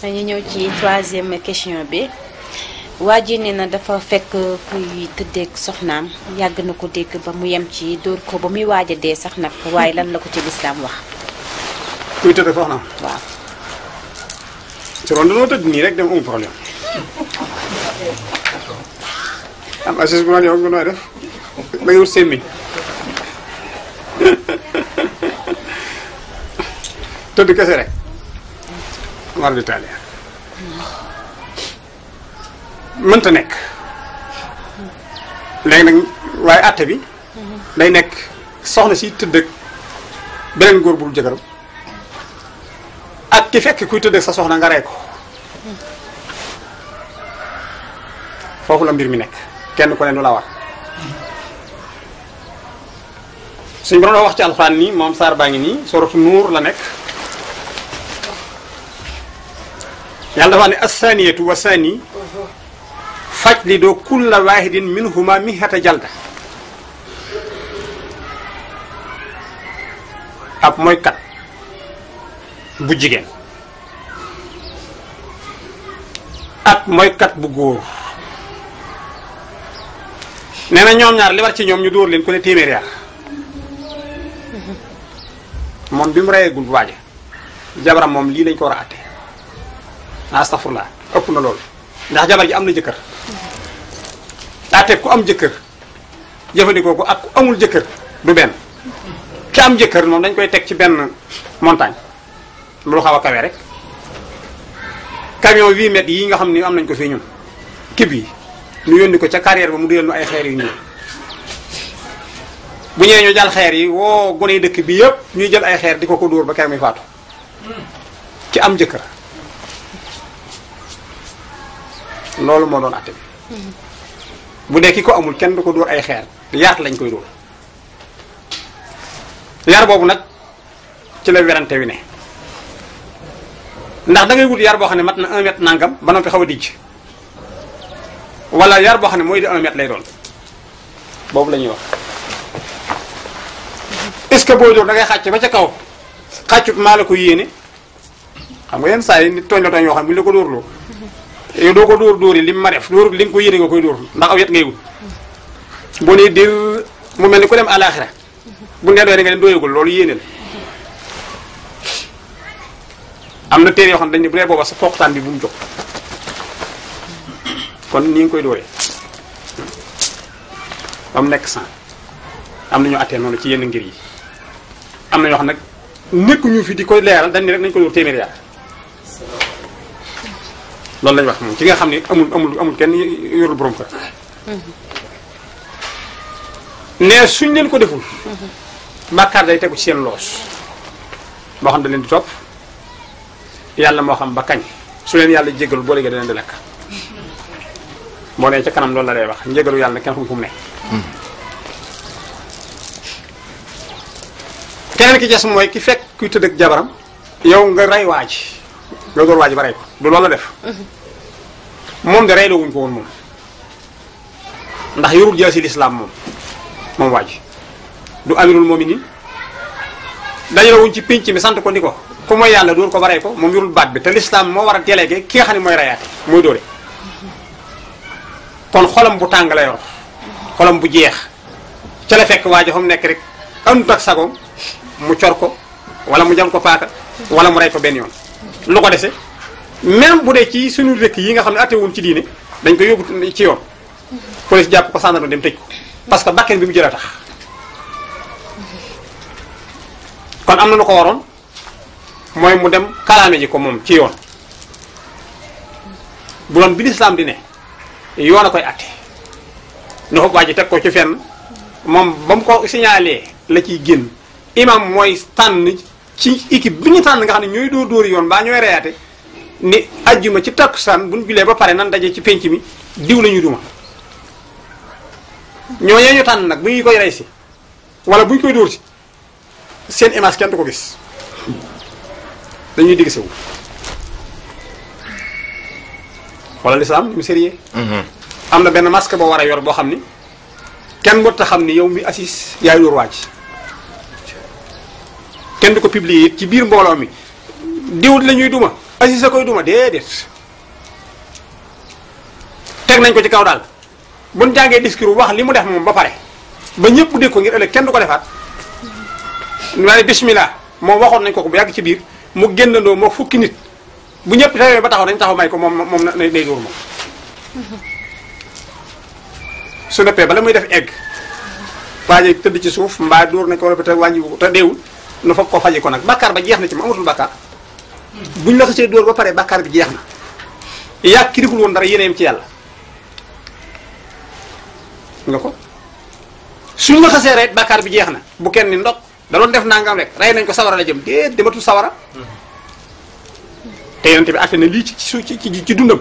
ñu ñëw ci troisième question bi waa ji nee na dafa fekk kuy tëddeeg soxnaam yàgg na ko dégg ba mu yem ci dóor ko ba muy waaj a dee sax nag waaye lan la ko ci lislaam wax kuy tëdd soxnaam waaw su doon dañoo tëdd nii rek dem amul problème am assis bu naan yow nga nooy def da ngay wut semmiñ tëdd kese rek war di taali mënta nekk léegi nag waaye àtte bi day nekk soxna si tëdd ak beneen góor bu dul jëkkëram ak ki fekk kuy tëdd ak sa soxna nga rey ko foofu la mbir mi nekk kenn ku ne nu la war suñ borom wax ci alxuraan nii moom saar baa ngi nii soratu nuur la nekk yàlla dafa wax ne assaniyatu wa sani fajlidu kulla wahidin minhuma mihata jalda ab mooy kat bu jigéen ak mooykat bu góor nee na ñoom ñaar li war ci ñoom ñu dóor leen ku ne téeméer yar moom bi mu reyeegul waaje jabaram moom lii lañ ko war a atte astafurlaa ëpp na loolu ndax jabar ji am na jëkkër atte ku am jëkkër jëfandikoo ko ak ku amul jëkkër du benn ki am jëkkër moom dañ koy teg ci benn montagne lu xaw a kawe rek camion 8 mètres yi nga xam ni am nañ ko fii ñun kib yi ñu yónni ko ca carrière ba mu duyal nu ay xeer yu ñuul bu ñëwee ñu jàll xeer yi woo gone dëkk bi yëpp ñuy jël ay xeer di ko ko dóor ba kër muy faatu ci am jëkkër loolu moo doon àtte bi bu dee ki ko amul kenn du ko dóor ay xeer yaat lañ koy dóor yar boobu nag ci la werante wi ne ndax da ngay wut yar boo xam ne mat na un mètre nangam ba noppi xaw a dijj wala yar boo xam ne mooy di un mètre lay doon boobu la ñuy wax est-ce que boo dóor da ngay xàcc ba ca kaw xàccut maa la ko yéene xam nga yenn saa yi nit tooñ la tooñ yoo xam ne bu ñu la ko dóorloo yow doo ko dóor dóor yi li mu ma def dóor li nga ko yéene nga koy dóor ndax aw yet ngay wut boo nee dir mu mel ni ku dem àlaaxira bu nee doy nga ne doyagul loolu yéene la am na téere yoo xam ne dañ ne bu dee booba sa foqtaan bi bu mu jóg kon ni nga koy dóoree ba mu nekk sang am na ñu attee noonu ci yenn ngir yi am na ñoo xam nag nekkuñu fi di koy leeral dañ ne rek nañ ko dóor téeméer yaa loolu lañ wax moom ci nga xam ne amul amul amul kenn yorul borom kër ne suñ leen ko deful bàkkaar day tegu ci seen loos boo xam da leen di topp yàlla moo xam ba kañ su leen yàlla jégalu boo léegi da leen di lekk boo nee ca kanam loolu la lay wax njégalu yàlla kenn xamul fu mu ne keneen ki des mooy ki fekk kuy tëdd ak jabaram yow nga rey waaj nga door waaj ba rey ko du loolu la def moom de rey la wuñ ko woon moom ndax yorul jaasi lislaam moom moom waaj du amirul mominin dañu la wuñ ci pénc mi sant ko ni ko ku mooy yàlla dóor ko ba rey ko moom yorul baat bi te lislaam moo war a délégué ki nga xam ne mooy reyaate mooy dóore kon xolam bu tàng la yor xolam bu jeex ca la fekk waajo fa mu nekk rek andut ak sagoom mu cor ko wala mu jam ko paaka wala mu rey ko benn yoon lu ko dese même bu dee ci suñu dëkk yi nga xam ne attewuñ ci diine dañ ko yóbbu ci yoon police jàpp ko sàndarma dem tëj ko parce que bakken bi mu jël a tax kon am na lu ko waroon mooy mu dem kalaame ji ko moom ci yoon bu doon bi lislaam di ne yoon a koy atte ñu xob waa ji teg ko ci fenn moom ba mu ko signalé la ciy génn imam mooy tànn ci équipe bi ñu tànn nga xam ne ñooy dóor dóori yoon baa ñooy reyaate ni ajjuma ci takkusaan bu ñu julee ba pare nan daje ci penc mi diw la ñuy duma ñooñee ñu tànn nag bu ñu koy rey si wala bu ñu koy dóor si seen image kenn du ko gis dañuy digg sewu wala lislaam ni mu sérieux am na benn masque boo war a yor boo xam ni kenn mbot a xam ni yow mi assis yaay dóor waaj kenn du ko publier it ci biir mbooloo mi diwut la ñuy duma asi sa koy duma déedéet teg nañ ko ci kaw daal buñ jàngee discours wax li mu def moom ba pare ba ñëpp dégg ko ngir ëllëg kenn du ko defaat ma ne bismillah moom waxoon nañ ko ko bu yàgg ci biir mu génnandoo moo fukki nit bu ñëpp tawee ba taxaw nañ taxaw may ko moom moom na day dóor moom su neppee bala muy def egg waaye tëdd ci suuf mbaa dóor nañ ko wala te wàññi te deewul nu foog ko faje ko nag bàkkaar ba jeex na ci mu amatul bàkkaar buñ la xasee dóor ba pare bàkkaar bi jeex na yàgg ki deful woon dara yéeneem ci yàlla nga ko suñ la xasee rey bàkkaar bi jeex na bu kenn ni ndok da doon def nangam rek rey nañ ko sawara la jëm déet dematul sawara te yonente bi àtte na lii ci su ci ci dundam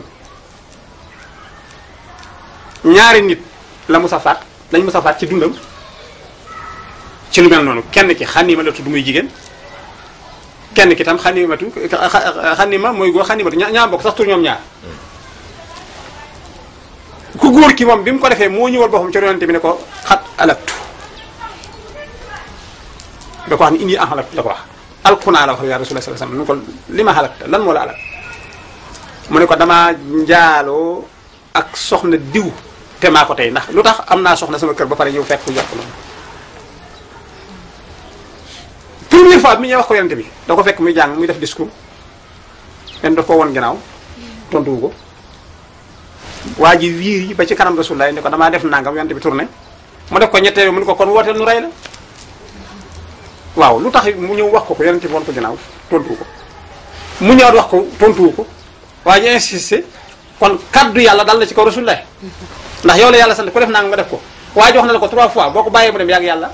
ñaari nit la musa faat lañ musa faat ci dundam ci lu mel noonu kenn ki xanima la tudd muy jigéen kenn ki tam xanimatu xanima mooy góor xanimatu ñaa ñaa bokk sax tur ñoom ñaar ku góor ki moom bi mu ko defee moo ñëwal boppam ci yonente bi ne ko xat alaktu da ko wax ni indi en xalaktu da ko wax alkunaa la wax yaa rasulullah sallallahu alayhi wasallam nu ko li ma xalakta lan moo la alak mu ne ko damaa njaaloo ak soxna diw te maa ko tey ndax lu tax am naa soxna sama kër ba pare ñëw fekk ku jàpp noonu première fois bi ñuy wax ko yonente bi da ko fekk muy jàng muy def discours len daf ko won ginnaaw tontuwu ko waa ji wiir yi ba ci kanam rasulullah ne ko damaa def nangam yonente bi tourné mu def ko ñetteel mu ne ko kon wooteel nu rey la waaw lu tax mu ñëw wax ko ko yonente bi won ko ginnaaw tontuwu ko mu ñëwaat wax ko tontuwu ko waa ji insisté kon kaddu yàlla dal na ci kaw rasulullah ndax yow la yàlla sant ko def nangam nga def ko waa ji wax na la ko trois fois boo ko bàyyee mu dem yàgg yàlla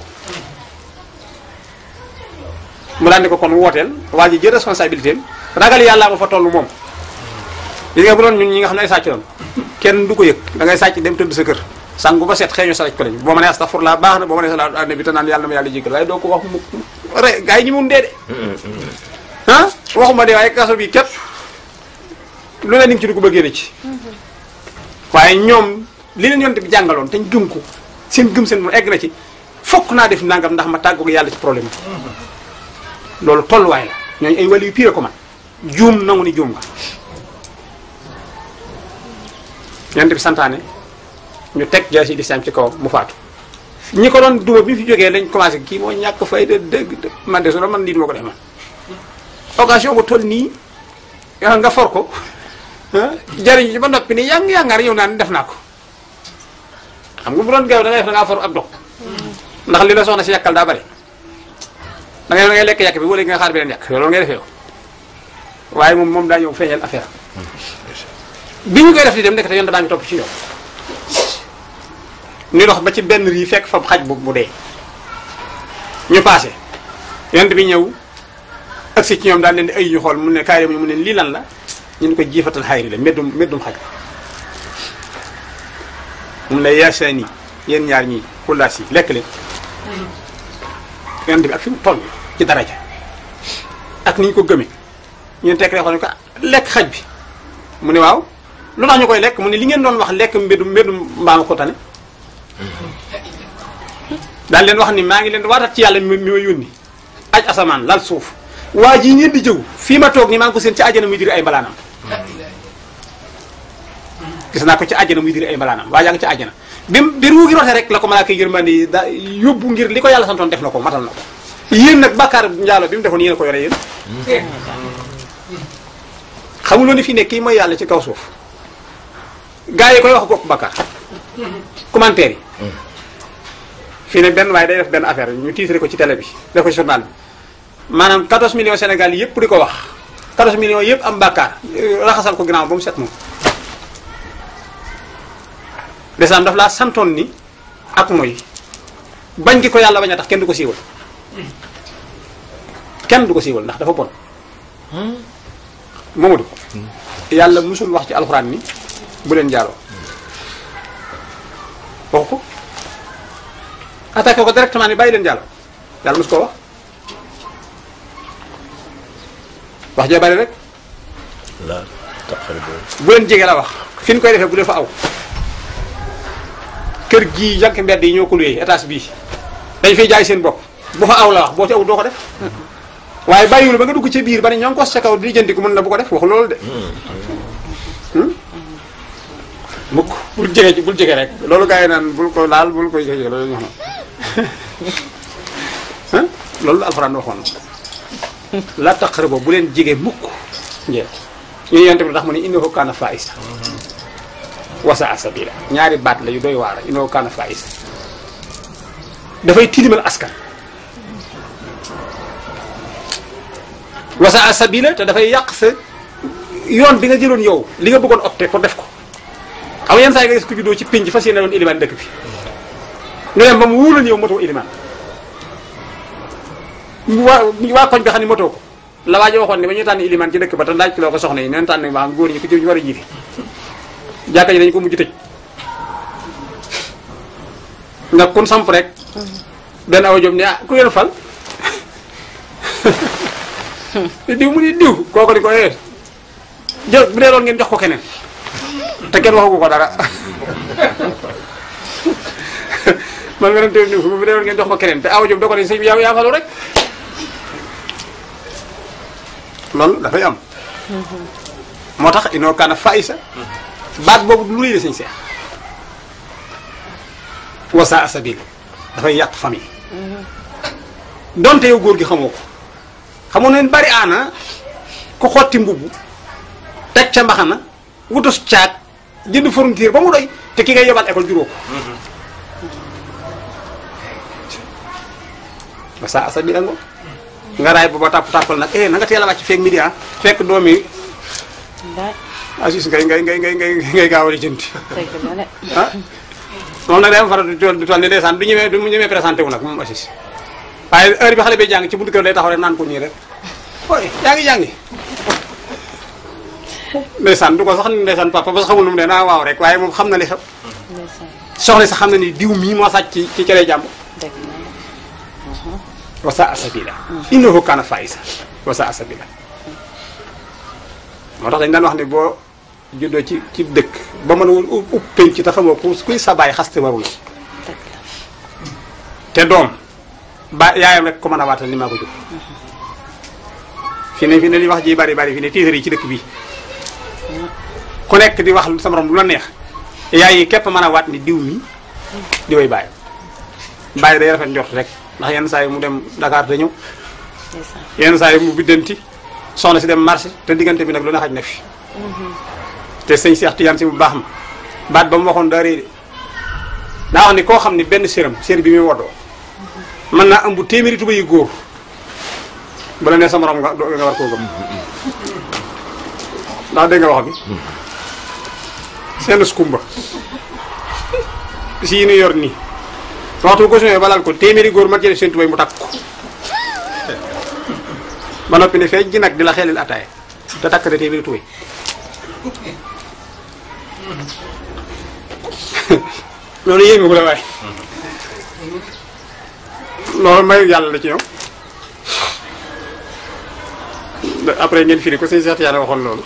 mu daan ne ko kon wooteel waa ji jël responsabilité am ragal yàlla ma fa toll moom gis nga bu doon ñun ñi nga xam ne ay sàcc doon kenn du ko yëg da ngay sàcc dem tëdd sa kër sangu ba set xeeñu salaj ko lañ boo ma nee astafurlaa baax na boo ma nee salaatu ala nabi te naan yàlla na ma yàlla jéggal waaye doo ko wax mu re gars yi ñi mun dee de ah waxuma de waaye kaso bi képp lu ne ni nga ci dugg ba génne ci waaye ñoom li leen yonte bi jàngaloon te ñu gëm ko seen gëm seen mu egg na ci fokk naa def nangam ndax ma tàggoog yàlla ci problème bi loolu tolluwaay la ñooñu ay wàllu yu pire ko man juum nangu ni juum nga yonte bi santaane ñu teg jaasi lislaam ci kaw mu faatu ñi ko doon duma bi fi jógee lañ commencé kii moo ñàkk fayda dëgg man de su man lii duma ko def man occasion bu toll nii nga for ko jariñ ci ba noppi ni yang yangar yow naan def naa ko xam nga bu doon gaaw da ngay def da ngaa for ab dog ndax li la soxna si yàkkal daa bari da ngay da ngay lekk yàq bi wala nga xaar bi leen yàq loolu ngay defee yow waaye moom moom daa ñëw feeñal affaire bi ñu koy def di dem nekk te yoon daa ngi topp ci ñoom ñu dox ba ci benn rii fekk fa xaj bu bu dee ñu passé yonent bi ñëw agsi ci ñoom daal leen di ay ñu xool mu ne kaay mu ne lii lan la ñu ne ko jiifatal xayri la meddum meddum xaj mu ne yaasaani yéen ñaar ñii xullaas yi lekk leen yonent bi ak fi mu toll ci daraja ak ni ñu ko gëmee ñu tekk rek xool ne ko lekk xaj bi mu ne waaw lu tax ñu koy lekk mu ne li ngeen doon wax lekk mbedum mbedum mbaama ko tane daal leen wax ni maa ngi leen waatat ci yàlla mi mi ma yónni aj asamaan lal suuf waa jii ngeen di jëw fii ma toog ni maa ngi ko seen ci àjjana muy diri ay mbalaanam gis naa ko ci àjjana muy diri ay mbalaanam waa jaa ngi ci àjjana bi bi ruu gi rote rek la ko malaaka yërmande yi da yóbbu ngir li ko yàlla santoon def na ko matal na ko yéen nag bàkkaar njaalo bi mu defoon yéen a ko yore yéen xamuloo ni fii ne kii mooy yàlla ci kaw suuf gars yi koy wax gopp bàkkaar commentaire yi fii ne benn waaye day def benn affaire ñu tiitre ko ci télé bi def ko ci journal bi maanaam 14 millions Sénégal yi yëpp di ko wax 14 millions yëpp am bàkkaar raxasal ko ginnaaw ba mu set moom desam daf laa santoon ni ak mooy bañ gi ko yàlla bañ a tax kenn du ko siiwal kenn du ko siiwal ndax dafa bon Mamadou yàlla musul wax ci alxuraan ni bu leen jaaloo wax ko attaqué ko directement ni bàyyi leen jaaloo yàlla musu koo wax wax jee bari rek la taqari boobu bu leen jege la wax fi ñu koy defee bu dee fa aw kër gii jànk mbedd yi ñoo ko luyee étage bii dañ fay jaay seen bopp bu fa aw la wax boo ci aw doo ko def waaye bàyyiwul ba nga dugg ci biir ba ne ñoo ngi ko sa kaw di jëndi ko mën na bu ko def wax loolu de mukk bul jege ci bul jege rek loolu gars yi naan bul ko laal bul ko jege loolu ñu xam loolu alxuraan waxoon la taqrabu bu leen jege mukk njee ñu yonte bi tax mu ne innahu kaana faa'isa wasa sabila ñaari baat la yu doy waar innahu kaana faa'isa dafay tilimal askan wasa sabila te dafay yàq sa yoon bi nga jëloon yow li nga bëggoon opté pour def ko xam nga yenn saa yi nga gis ku juddoo ci pénc fas yéene doon ilimaan dëkk bi nga dem ba mu wóor la yow motoo ilimaan waa waa koñ bi xam ne motoo ko la waa ji waxoon ne ba ñuy tànn ilimaan ci dëkk ba te laaj loo ko soxna yi neen tànn ba xam góor ñi ku ci war a jiite jàkka ji dañu ko mujj tëj nga kun samp rek benn awa jom ne ah ku ngeen fal diw mu ni diw kooku di ko ee jël bu dee loolu ngeen jox ko keneen te kenn waxagu ko dara man nga dem teew niw bu dee loolu ngeen jox ko keneen te awa jom da ko ne sëñ bi yaa yaa falu rek loolu dafay am moo tax inoo kaana faayisa baat boobu lu rëy la sëñ seex wasa asabil dafay yàq famille donte yow góor gi xamoo ko xamoo neen bari aana ku xotti mbubb teg ca mbaxana wutus caag jënd fourniture ba mu doy te ki ngay yobal école juróo ko wasa asabil a ngo nga raay booba tàpp tàppal nag eh na nga teel a wàcc feeg midi ah fekk doom yi Aziz ngay ngay ngay ngay ngay ngay gaaw a jënd ah moom nag day am faral di toll di toll ni ndeysaan du ñemee du ñemee présenté wu nag moom Aziz waaye heure bi xale bay jàng ci buntu kër day taxaw rek naan ko nii rek ooy yaa ngi jàngi ndeysaan du ko sax ni ndeysaan papa ba sax xamul nu mu ne naa waaw rek waaye moom xam na li xew soxna sax xam na ni diw mii moo sàcc ci ci cere jàmb wasa asabila innahu kaana faisa wasa asabila moo tax dañ daan wax ne boo juddoo ci ci dëkk ba mën a woon upp penc te xamoo ku kuy sa baay xaste warul te doom ba yaayam rek ko mën a waatal ni maa ko jóg fi ne fi ne li wax ji bari bari fi ne tiitar yi ci dëkk bi ku nekk di wax sa morom lu la neex yaay yi képp mën a waat ni diw mi di way bàyyi bàyyi day rafet njort rek ndax yenn saa yi mu dem Dakar te ñëw yenn saa yi mu biddanti soxna si dem marché te diggante bi nag lu ne xaj na fi te sëñ Cheikh Tidiane si bu baax ma baat ba mu waxoon daa réy de daa wax ni koo xam ni benn séram sér bi muy woddoo mën naa ëmb téeméeri tuba yu góor bala ne sa morom nga nga war koo gëm ndax dégg nga wax bi seen skumba si yi nu yor nii waxtu bu ko sumee balal ko téeméeri góor mag ci def seen tubay mu takk ko ba noppi ne feej gi nag di la xelil ataaya te takk de téeméeri tubay loolu yéeme ko la waaye loolu mayu yàlla la ci ñoom après ngeen firi ko sëñ Cheikh yàlla waxoon loolu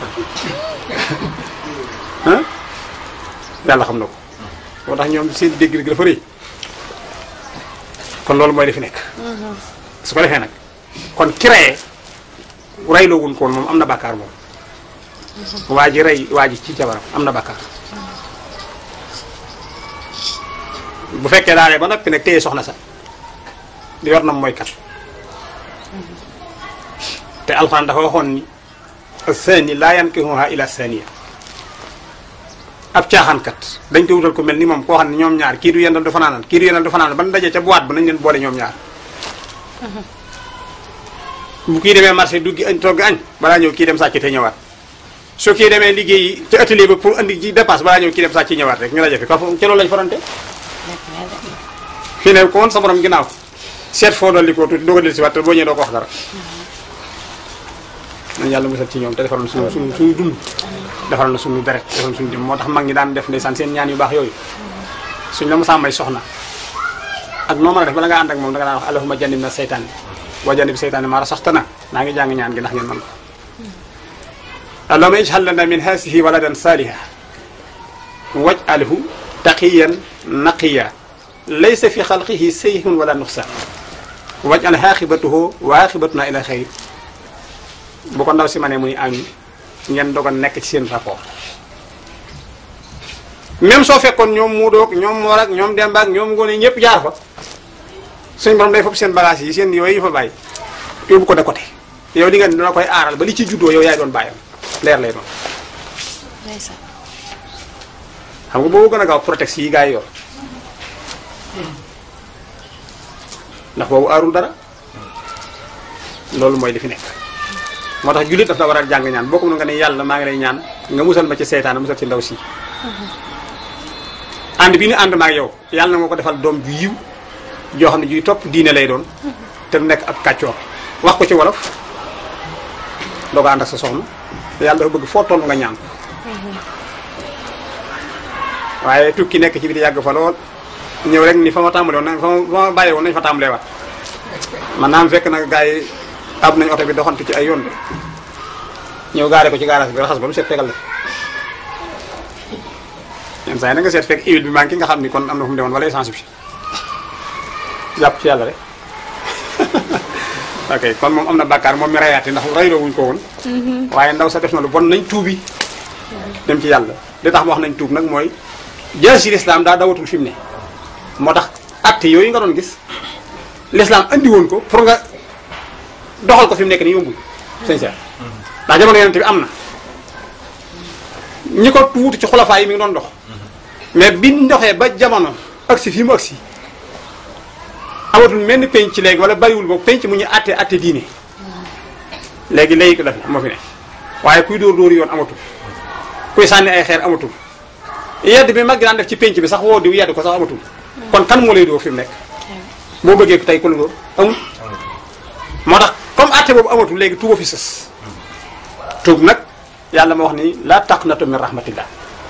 ah yàlla xam na ko moo tax ñoom seen dégg dégg dafa rëy kon loolu mooy li fi nekk su ko defee nag kon ki reyee reyloo wuñ ko woon moom am na bàkkaar moom waa ji rey waa ji ci jabaram am na bàkkaar bu fekkee daanee ba noppi nag téye soxna sa di yor na mooy kat te alxuraan dafa waxoon ni sani laa yankihuha ila saniya ab caaxaankat dañ ko wutal ko mel ni moom koo xam ne ñoom ñaar kii du yendal du fanaanal kii du yendal du fanaanal ban daje ca boîte ba nañ leen boole ñoom ñaar bu kii demee marché duggi añ togg añ balaa ñëw kii dem sàcc te ñëwaat su kii demee liggéey ci atelier ba pour andi ji dépasse balaa ñëw kii dem sàcc ñëwaat rek ñu la jafe ka ca loolu lañ farante fii ne ko woon sa borom ginnaaw seet foo dolli ko tuuti doo ko del si waat te boo ñëwee doo ko wax dara nañ yàlla musal ci ñoom te defaral na suñu suñu suñu dund defaral na suñu deret defaral na suñu jëm moo tax mag ñi daan def ndeysaan seen ñaan yu baax yooyu suñ la musaa may soxna ak noo mën a def bala nga ànd ak moom da nga daan wax allahumma jannib na seytaan wa jannib seytaan maa rasaxtana naa ngi jàng ñaan gi ndax ngeen mën ko allahumma ij'al lana min haasihi waladan saaliha waj'alhu taqiyan naqiya laysa fi xalqihi sayhun wala nuqsaan waj al xaaxibatuhu wa aaxibatuna ila xayr bu ko ndaw si ma ne muy amin ngeen dogal nekk ci seen rapport même soo fekkoon ñoom muudoog ñoom moor ak ñoom demba ak ñoom ngoone ñëpp jaar fa suñ borom day fopp seen bagage yi seen yooyu yu fa bàyyi yóbbu ko de côté yow di nga dina koy aaral ba li ci juddoo yow yaay doon bàyyam leer lay doon ndeysaan xam nga boobu gën a gaaw protection yi gaa yi yor ndax boobu aarul dara loolu mooy li fi nekk moo tax jullit daf la war a jàng ñaan boo ko mën nga ne yàlla maa ngi lay ñaan nga musal ma ci seytaane musal ci ndaw si ànd bi ñu ànd maag yow yàlla na nga ko defal doom ju yiw joo xam ne juy topp diine lay doon te du nekk ab kàccoor wax ko ci wolof doo ko ànd ak sa soxna yàlla dafa bëgg foo toll nga ñaan ko waaye tukki nekk ci biti yàgg fa lool ñëw rek ni fa ma tàmbalee woon nañ fa ma fa ma bàyyi woon nañ fa tàmbalee waat man naam fekk na gars yi ab nañ oto bi doxantu ci ay yoon de ñëw gaare ko ci garage bi raxas ba mu seet fegal la yenn saa yi na nga seet fekk huile bi manqué nga xam ni kon am na fu mu demoon wala essence bi jàpp ci yàlla rek ok kon moom am na bàkkaar moom mi rayaate ndax rayloo wuñ ko woon waaye ndaw sa def na lu bon nañ tuubi dem ci yàlla li tax ma wax nañ tuub nag mooy jaasi lislaam daa dawatul fi mu ne moo tax acte yooyu nga doon gis lislaam andi woon ko pour nga doxal ko fi mu nekk nii yombul sincère ndax jamono yonent bi am na ñi ko tuuti ci xulafaa yi mi ngi doon dox mais bi ndoxee ba jamono agsi fii mu agsi amatul menn penc ci léegi wala bariwul boobu penc mu ñu atte atte diine léegi léegi ko def moo fi ne waaye kuy dóor dóor yoon amatul kuy sànni ay xeer amatul yedd bi mag daan def ci penc bi sax woo diw yedd ko sax amatul kon kan moo lay dóor fi mu nekk boo bëggee tey ku la dóor amul moo tax comme atte boobu amatul léegi tuuba fi sës tuub nag yàlla ma wax ni laa taqnatu min rahmatillah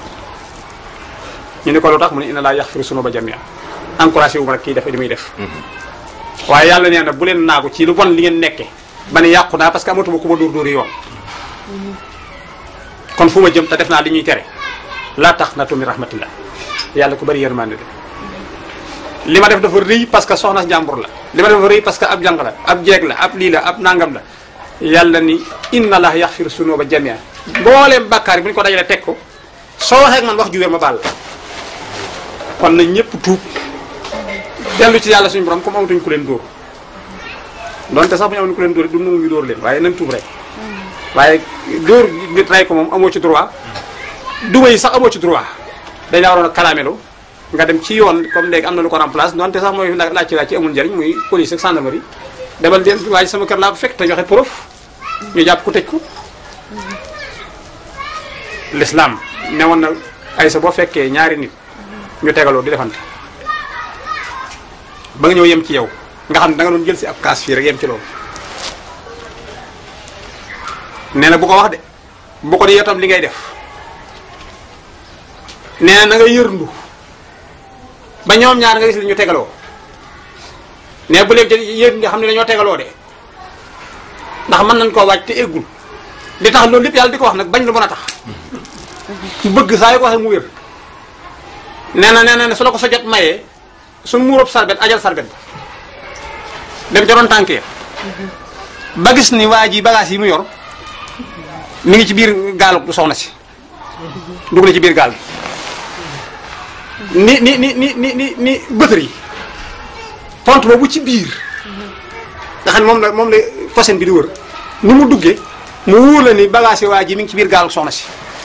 ñu ne ko lu tax mu ne inna laa yaxfiru sunuba jamia encouragé wu ma nag kii def li muy def waaye yàlla nee na bu leen naagu ci lu bon li ngeen nekke ba ne yàqu naa parce que amatuma ku ma dóor dóori yoon kon fu ma jëm te def naa li ñuy tere laa taqnatu min rahmatillah yàlla ku bari yërmande la li ma def dafa rëy parce que soxna jàmbur la li ma def dafa rëy parce que ab jàng la ab jeeg la ab lii la ab nangam la yàlla ni inna allah yaxfiru sunuba jamia mbooleem bàkkaar yi bu ñu ko dajalee teg ko soo waxee ak man wax ju wér ma baal la kon na ñëpp tuub dellu ci yàlla suñu borom comme amatuñ ku leen dóor donte sax bu ñu amoon ku leen dóor du nangu ñu dóor leen waaye nañ tuub rek waaye dóor nit rey ko moom amoo ci droit duma yi sax amoo ci droit dañ la waroon a kalaamelu nga dem ci yoon comme léegi am na lu ko remplace donte sax mooy laaj ci laaj ci amul njariñ muy police ak gendarmerie demal leen waaye sama kër laa ko fekk te joxe preuve ñu jàpp ku tëj ko l'islam ne woon na ay sa boo fekkee ñaari nit ñu tegaloo di defante ba nga ñëw yem ci yow nga xam ne da nga doon jël si ab kaas fii rek yem ci loolu nee na bu ko wax de bu ko di yow tam li ngay def nee na na nga yërndu ba ñoom ñaar nga gis li ñu tegaloo ne bu leen yéen nga xam ne dañoo tegaloo de ndax mën nañ koo wàcc te eggul li tax loolu lépp yàlla di ko wax nag bañ lu mën a tax mu bëgg saa yu ko waxee mu wér nee na nee na su la ko sa jot mayee su muurob sarbet ajal sarbet ba dem ca doon tànk ya ba gis ni waa ji bagage yi mu yor mi ngi ci biir gaalu soxna si dugg na ci biir gaal ni ni ni ni ni ni ni bëtër yi pont boobu ci biir nga xam ne moom la moom la façon bi di wër ni mu duggee mu wóor la ni bagage yi waa ji mi ngi ci biir gaalu soxna si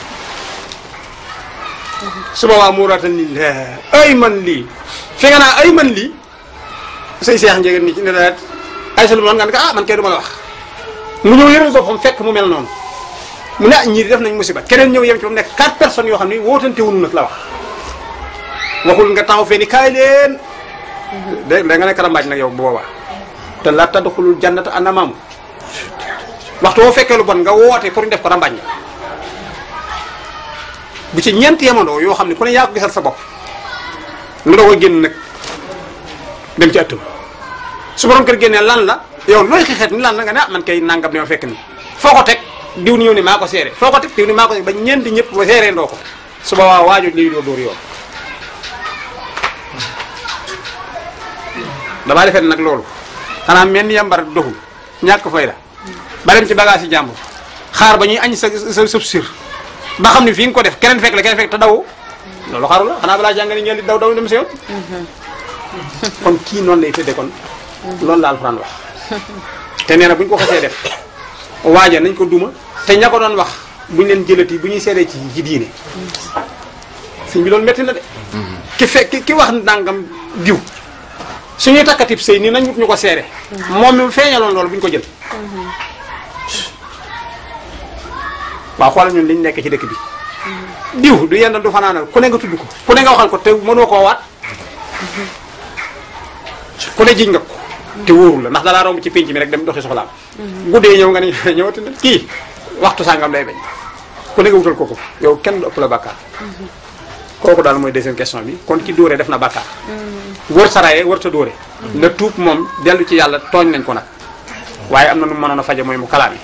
su boobaa mu raatal ni ay man lii fi nga naa ay man lii say seex njegeen ni ci ne la ay sa lu man nga ne ko ah man kay du ma la wax mu ñëw yëral boppam fekk mu mel noonu mu ne ah ñii di def nañ musiba keneen ñëw yem ci ba mu nekk quatre personnes yoo xam ne wootante wuñu nag la wax waxul nga taxaw fee ni kaay leen de da nga ne karambaaj nag yow bu boobaa te la tadxulul jannata anamam waxtu woo fekkee lu bon nga woote pour ñu def ko rambaaj nga bu ci ñeent yemandoo yoo xam ne ku ne yaa ko gisal sa bopp nga doog a génn nag dem ci ëttam su borom kër génnee lan la yow looy xixeet ni lan la nga ne ah man kay nangam ne ma fekk ni foo ko teg diw ni ñëw ni maa ko seere foo ko teg diw ni maa ko seere ba ñeenti ñëpp ba seeree ndoo ko su boobaa waajo liy doo dóor yoon damaa defee nag loolu xanaa mel ni yambar doxul ñàkk fay la ba dem ci bagage yi jàmbur xaar ba ñuy añ sa sa sa sir ba xam ne fii nga ko def keneen fekk la keneen fekk te daw loolu xaru la xanaa balaa jàngale ngeen di daw daw dem si yoon kon kii noonu lay tëddee kon loolu la alxuraan wax te nee na bu ñu ko xasee def waaja nañ ko duma te ña ko doon wax buñ leen jëlati bu ñuy seedee ci ci diine sëñ bi loolu métti na de ki fekk ki wax ndàngam diw suñuy takkatib sëy nii nañ wut ñu ko seere moom mi feeñaloon loolu bu ñu ko jël waaw xoolal ñun liñ nekk ci dëkk bi diw du yenn du fanaanal ku ne nga tudd ko ku ne nga waxal ko te mënoo koo waat ku ne jiñ nga ko te wóorul la ndax dalaa romb ci pénc mi rek dem doxi soxlaam guddee ñëw nga ne ñëwati na kii waxtu sàngam lay bañ ku ne nga wutal ko ko yow kenn du ëpp la bàkkaar kooku daal mooy deuxième question bi kon ki dóore def na bàkkaar wër saraye wër ta dóore na tuub moom dellu ci yàlla tooñ nañ ko nag waaye am na nu mënoon a faje mooy mu kalaam yi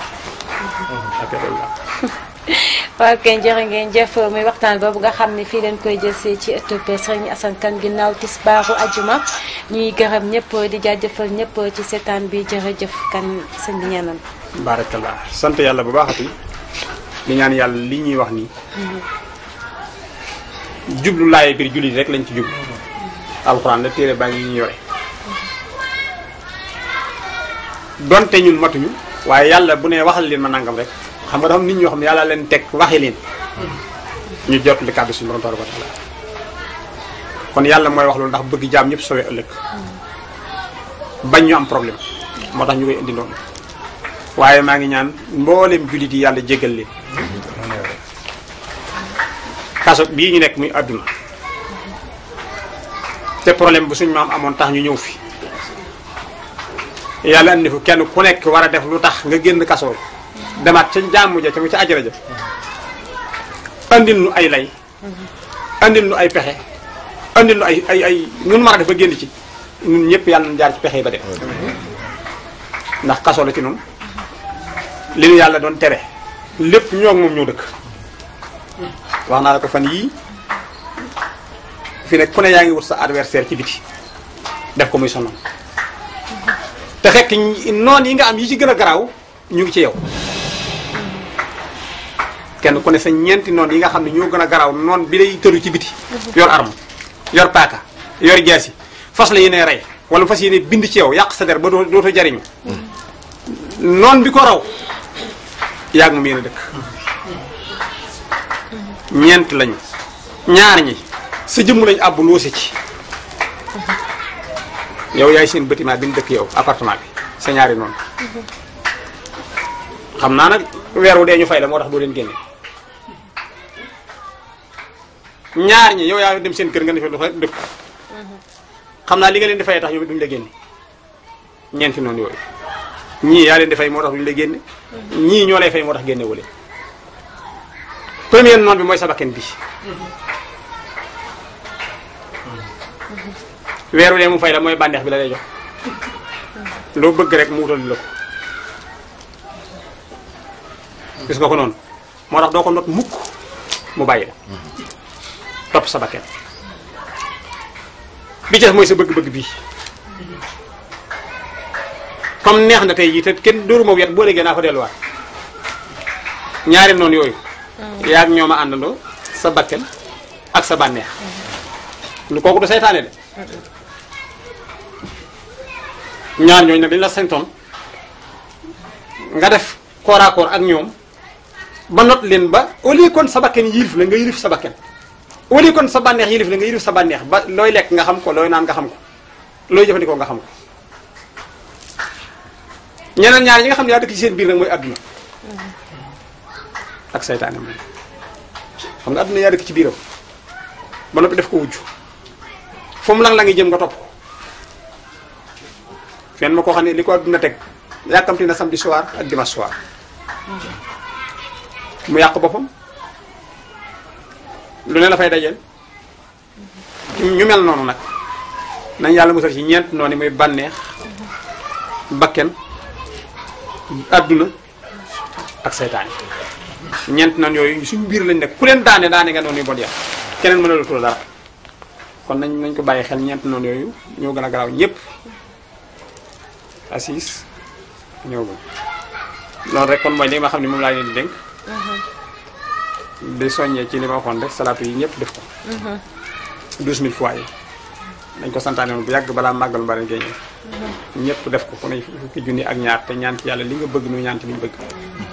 waaw kay jërë ngeen jëf muy waxtaan boobu nga xam ne fii leen koy jëlsee ci ëttub Serigne Assane Kane ginnaaw tisbaaru ajuma ñuy gërëm ñëpp di jaajëfal ñëpp ci seetaan bi jërëjëf kan sëñ bi ñaanal baarakallah sant yàlla bu baaxati di ñaan yàlla li ñuy wax nii jublu laaye biir jullit rek lañ ci jublu alxuraan la téere baa ngi ñu yore donte ñun matuñu waaye yàlla bu ne waxal leen ma nangam rek xam nga dafa am nit ñoo xam ne yàlla leen teg waxi leen ñu jot li kàddu suñu borom tabaraka wa taala kon yàlla mooy wax loolu ndax bëgg jaam ñëpp sowee ëllëg bañ ñu am problème moo tax ñu koy indi noonu waaye maa ngi ñaan mboolem jullit yi yàlla jéggal leen kaso bii ñu nekk muy àdduna te problème bu suñu maam amoon tax ñu ñëw fi yàlla andi fu kenn ku nekk war a def lu tax nga génn kaso demaat ca jàmm ja ca mu ca ajara ja andil nu ay lay andil nu ay pexe andil nu ay ay ay nun mën a def ba génn ci ñun ñëpp yàlla nañ jaar ci pexe yi ba dem ndax kaso la ci noonu li nu yàlla doon tere lépp ñoo moom ñoo dëkk wax naa la ko fan yii fi nekk ku ne yaa ngi wut sa adversaire ci biti def ko muy sonal te fekk noon yi nga am yi ci gën a garaaw ñu ngi ci yow kenn ku ne sa ñeenti noon yi nga xam ne ñoo gën a garaaw noon bi lay tëru ci biti yor arme yor paaka yor jaasi fas la yéene rey wala fas yéene bind ci yow yàq sa der ba doo dootoo jariñu noon bi ko raw yaag moom yéen a dëkk ñeent lañu ñaar ñi sa jëmm lañu àbb loose ci yow yaay seen bâtiment bi ñu dëkk yow appartement bi sa ñaari noonu xam naa nag weer wu dee ñu fay la moo tax doo leen génne ñaar ñi yow yaa dem seen kër nga defee lu fa dëkk xam naa li nga leen di fayee tax yow duñu la génne ñeenti noonu yooyu ñii yaa leen di fay moo tax duñu la génne ñii ñoo lay fay moo tax génne wu leen premier noon bi mooy sa bakken bi weeru dee mu fay la mooy bànneex bi la lay jox loo bëgg rek mu wutal la ko gis nga ko noonu moo tax doo ko not mukk mu bàyyi la topp sa bakken bi ci des mooy sa bëgg-bëgg bii comme neex na tey jii te kenn dóoru moom yet boo léegi naa fa delluwaat ñaari noonu yooyu yaa ak ñoom a àndandoo sa bakken ak sa bànneex lu kooku du seytaane de ñaar ñooñu nag dañ la santoon nga def corps à corps ak ñoom ba not leen ba au lieu kon sa bakken yilif la nga yilif sa bakken au lieu kon sa bànneex yilif la nga yilif sa bànneex ba looy lekk nga xam ko looy naan nga xam ko looy jëfandikoo nga xam ko ñeneen ñaar ñi nga xam ne yaa dëkk ci seen biir nag mooy adduna ak saytaane moom xam nga adduna yaa dëkk ci biiram ba noppi def ko wujj fu mu lang la ngi jëm nga topp ko fenn ma koo xam ne li ko adduna teg yàkkamti na samedi soir ak dimanche soir mu yàq boppam lu ne la fay dajeel ñu mel noonu nag nañ yàlla musal ci ñeent noonu muy bànneex bakken adduna ak seytaane ñeent noonu yooyu suñu biir lañ nekk ku leen daane daane nga noonu yu bon yàq keneen mën a la dara kon nañ nañ ko bàyyi xel ñeent noonu yooyu ñoo gën a garaaw ñëpp assis ñëwagul loolu rek kon mooy li ma xam ne moom laa leen di dénk di soññee ci li ma waxoon rek salaatu yi ñëpp def ko douze mille fois yi dañ ko santaane woon bu yàgg balaa màggal mbari ngay ñëw ñëpp def ko ku ne fukki junni ak ñaar te ñaan ci yàlla li nga bëgg nu ñaan ci li ñu bëgg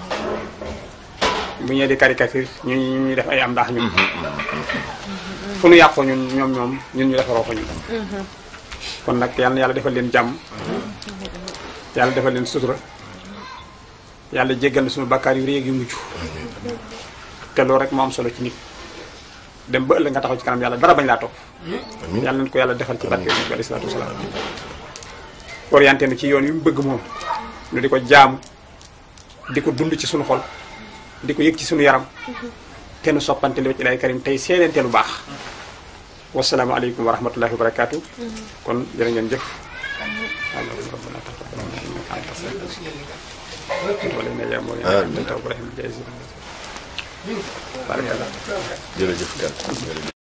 bu ñëwee di caricature ñu ñuy def ay am ndax ñun fu nu yàqoo ñun ñoom ñoom ñun ñu defaroo ko ñun kon nag yàlla na yàlla defal leen jàmm yàlla defal leen sutura yàlla jéggal na suñu bakkaar yu réeg yu mujj te loolu rek moo am solo ci nit dem ba ëllëg nga taxaw ci kanam yàlla dara bañ laa topp yàlla nañ ko yàlla defal ci barke yonent bi alayhi salaatu wasalaam orienté nu ci yoon yu mu bëgg moom nu di ko jaamu di ko dund ci suñu xol di ko yëg ci suñu yaram te nu soppante li ci lay karim tey seedeente lu baax wasalaamu aleykum wa rahmatullahi wa barakaatu kon jërë ngeen jëf allahumma rabbana taqabbal minna innaka anta as-sami'ul wala ne yaa moom yaa anta tawwabur rahim jërëjëf kan jërëjëf